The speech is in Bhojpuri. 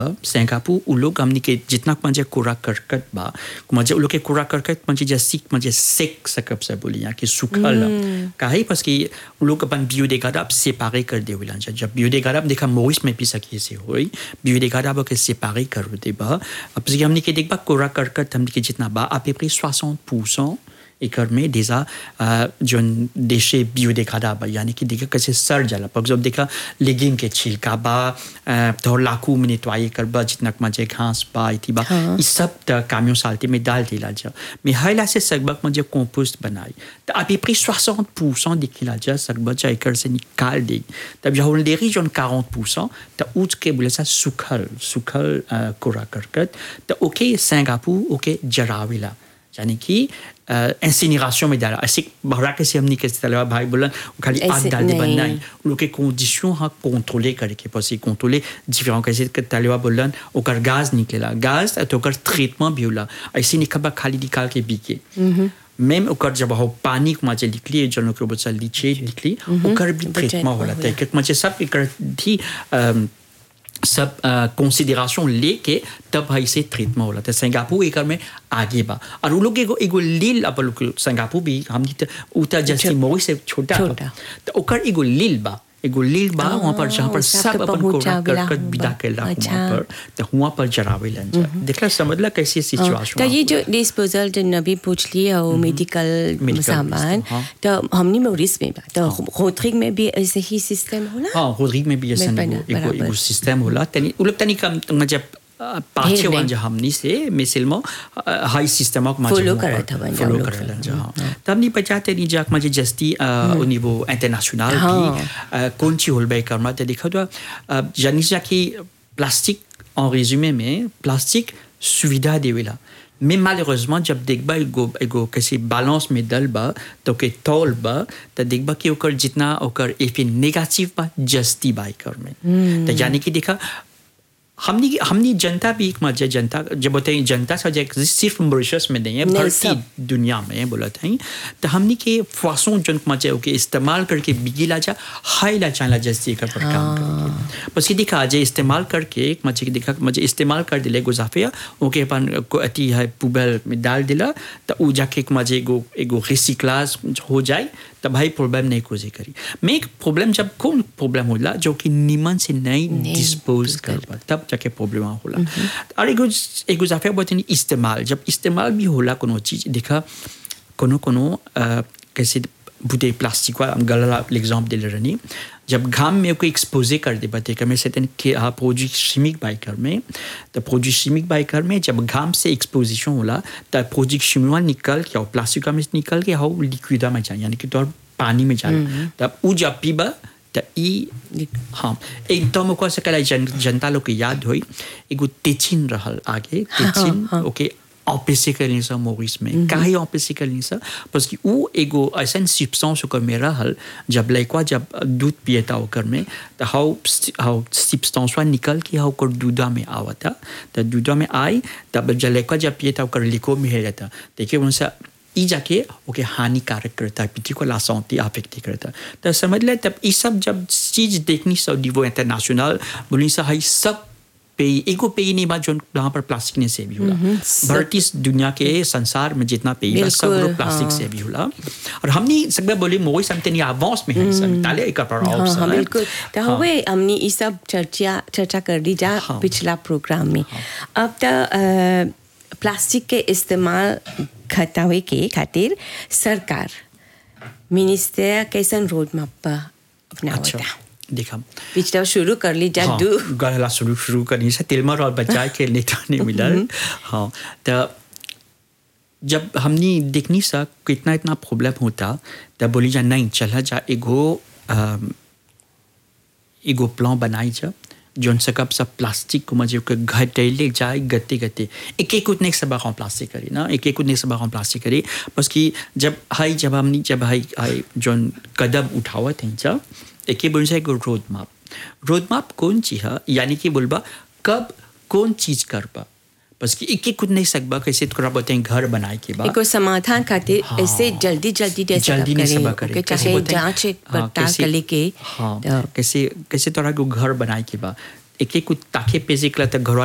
सिंगापुर उ लोग हमनी के जितना म्हणजे कूड़ा करकट बा म्हणजे उ लोग के कूड़ा करकट म्हणजे जे सीख म्हणजे सेक सकब से बोली यहाँ कि सुखल काहे बस कि उ लोग अपन biodégradable séparé कर दे विला जब biodégradable देखा मोइस में भी सकी से होई biodégradable के séparé कर दे बा अब parce कि हमनी के देख बा कूड़ा करकट हमनी के जितना बा à peu près 60% एकर में déjà जो déchets biodégradables यानी कि देखा कैसे सड़ जाला पर जब देखा लेगिंग के छिलका बा तो लाकू में नेटवाई कर बा जितना मजे घास बा इति बा ई सब त कामियों साल्टे में डाल दिला जा mais hayla से सकबक मजे कंपोस्ट बनाई त à peu près 60% दिखिला जा सकबक जा एकर से निकाल दे तब जब on déri जन 40% त उच के बोले सा सुखल सुखल कूड़ा करकट त ओके सिंगापुर ओके जराविला यानी कि इंसिनेration में डाला ऐसे बहरा कैसे हमने कैसे तलवा भाई बोला खाली आग डाल दे बनना है लोग के कंडीशन हाँ कंट्रोले करके parce contrôler différents कैसे que तलवा बोला ओकर गैस निकलेला गैस तो ओकर ट्रीटमेंट भी होला ऐसे निकबा खाली निकाल के बिके même ओकर जब हो पानी को मजे निकली जन ओकर बच्चा लीचे निकली ओकर भी ट्रीटमेंट होला तो एक मजे सब एकर थी सब कंसिडरेशन लेके तब है से ट्रीटमेंट होला तो सिंगापुर एकर में आगे बा और उ लोग एगो एगो लील अब लोग सिंगापुर भी हमनी तो उतर जैसे मोई से छोटा तो ओकर एगो लील बा एगो लील बा वहाँ पर जहाँ पर सब अपन कोड़ा करकट विदा कैला वहाँ पर तो वहाँ पर जरावे लन जा देखला समझला कैसी सिचुएशन तो ये जो डिस्पोजल जो नबी पूछ लिया वो मेडिकल सामान तो हमनी मोरिस में बा तो रोड्रिग में भी ऐसे ही सिस्टम होला हाँ रोड्रिग में भी ऐसे एगो एगो सिस्टम होला तनी उ लोग तनी कम मतलब पाछे वन जो हमनी से मिसल में हाई सिस्टम ऑफ फॉलो करत हवन फॉलो करलन जा तब नहीं पचाते नहीं जाक मजे जस्ती au niveau international भी कौन ची होल बे करना ते देखो तो जानी जा कि प्लास्टिक en résumé में प्लास्टिक सुविधा देवेला mais malheureusement जब देखबा एगो एगो कैसे बैलेंस में दल बा तो के तौल बा तो देखबा कि ओकर जितना ओकर इफे नेगेटिव बा जस्ती बाई कर में तो यानी कि देखा हमनी हमनी जनता भी एक मजे जनता जब बोलते हैं जनता सजा सिर्फ मॉरिशस में नहीं है भारतीय दुनिया में बोलते हैं तो हमनी के फासों जन मजे के इस्तेमाल करके बिगिला जा हाई ला चाला जैसे कर पर काम करके बस ये दिखा आज इस्तेमाल करके एक मजे के दिखा मजे इस्तेमाल कर दिले गुजाफिया ओके अपन को अति है पुबल में डाल दिला तो उ जाके एक मजे एगो एगो रिसिक्लाज हो जाए तो भाई प्रॉब्लम नहीं कोजे करी मैं एक प्रॉब्लम जब कौन प्रॉब्लम होला जो कि निमन से नहीं डिस्पोज कर पा तब जाके प्रॉब्लम होला और एगो एगो जाफे बोलते इस्तेमाल जब इस्तेमाल भी होला कोनो चीज देखा कोनो कोनो कैसे बुदे प्लास्टिक का गला एग्जाम्पल दे रही जब घाम में कोई एक्सपोजे कर दे बते कि मैं से कि हाँ प्रोजेक्ट शिमिक बाइकर में तो प्रोजेक्ट शिमिक बाइकर में जब घाम से एक्सपोजिशन होला तो प्रोजेक्ट शिमिवा निकल के और प्लास्टिक में निकल के हाउ लिक्विडा में जाए यानी कि तो पानी में जाए तब उ जब पीबा तो ई हाँ एकदम को से कला जन, जनता लोग के याद होई एगो तेचिन रहल आगे तेचिन ओके ऑपरेसी करने से मोरिस में काहे ऑपरेसी करने से बस कि वो एगो ऐसा सिप्सॉन्स ओकर में रहल जब लड़का जब दूध पिएता ओकर में तो हाउ हाउ सिप्सॉन्स निकल के हाउ ओकर दूधा में आवता तो दूधा में आई तब जब लड़का जब पिएता ओकर लिको में है रहता देखिए उनसे ई जाके ओके हानिकारक करता है पिटी को लासौती अफेक्ट करता है तो समझ ले तब ये सब जब चीज देखनी सब डिवो इंटरनेशनल बोली सा हाई सब पेई एगो पेई नहीं बात जो यहाँ पर प्लास्टिक ने से भी होला भारतीय दुनिया के संसार में जितना पेई बा सब लोग प्लास्टिक से भी होला और हमने सब बोले मोई समते नहीं आवास में है सब ताले एक पर हाँ, हाँ, बिल्कुल तो हुए हमने ये सब चर्चा चर्चा कर दी जा पिछला प्रोग्राम में अब तो प्लास्टिक के इस्तेमाल घटावे के खातिर सरकार मिनिस्टर कैसन रोड मैप अपनावता देखा पिछला शुरू कर ली जा दू गला शुरू शुरू करनी से तिलमर और बच्चा के नेता ने मिला हाँ तो जब हमने देखनी सा कितना इतना प्रॉब्लम होता तब बोली जा नहीं चला जा एगो एगो प्लान बनाई जा जोन सकब सब प्लास्टिक को मजे के घटेले जाए गते गते एक एक उतने सब हम प्लास्टिक करी ना एक एक उतने सब हम प्लास्टिक करी बस कि जब हाई जब हमने जब हाई हाई जोन कदम उठावत हैं जब एक बोल से रोड मैप रोड मैप कौन चीज है यानी कि बोलबा कब कौन चीज कर पा बस कि एक एक कुछ नहीं सकबा कैसे थोड़ा बोलते हैं घर बनाए के बाद एको समाधान खातिर हाँ, ऐसे जल्दी जल्दी दे जल्दी नहीं सब करे चाहे जांच पड़ताल कर लेके हाँ कैसे कैसे थोड़ा को घर बनाए के बाद एक एक कुछ ताके पेजे कला तक घर